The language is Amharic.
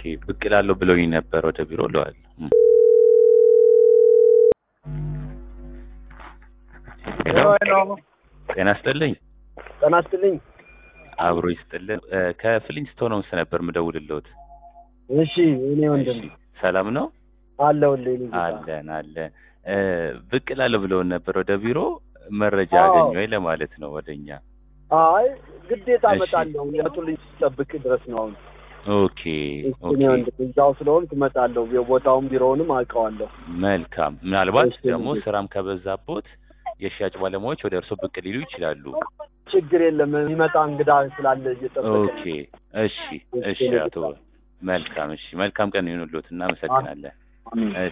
ብቅ እላለሁ ብለውኝ ነበር ወደ ቢሮ ለዋል ጤና ይስጥልኝ ጤና ይስጥልኝ። አብሮ ይስጥልን እ ከፍሊንስቶን ሆምስ ነበር ምደውልልዎት እሺ እኔ ወንድም እሺ ሰላም ነው አለሁልህ። እኔ ጌታ። አለን አለን እ ብቅ እላለሁ ብለውን ነበር ወደ ቢሮ መረጃ አዎ። አገኘ ወይ ለማለት ነው ወደኛ አይ ግዴታ እሺ። እመጣለሁ። የመጡልኝ ስጠብቅ ድረስ ነው አሁን። ኦኬ እሺ ኦኬ እኔ ወንድም እዛው ስለሆንክ እመጣለሁ። ቦታውን ቢሮውንም አውቀዋለሁ። መልካም ምናልባት እሺ፣ ደግሞ እሺ። ስራም ከበዛቦት የሽያጭ ባለሙያዎች ወደ እርስዎ ብቅ ሊሉ ይችላሉ ችግር የለም። የሚመጣ እንግዳ ስላለ እየጠበቀ ኦኬ እሺ እሺ አቶ መልካም እሺ መልካም ቀን ይሁንልዎት እናመሰግናለን አሜን። እሺ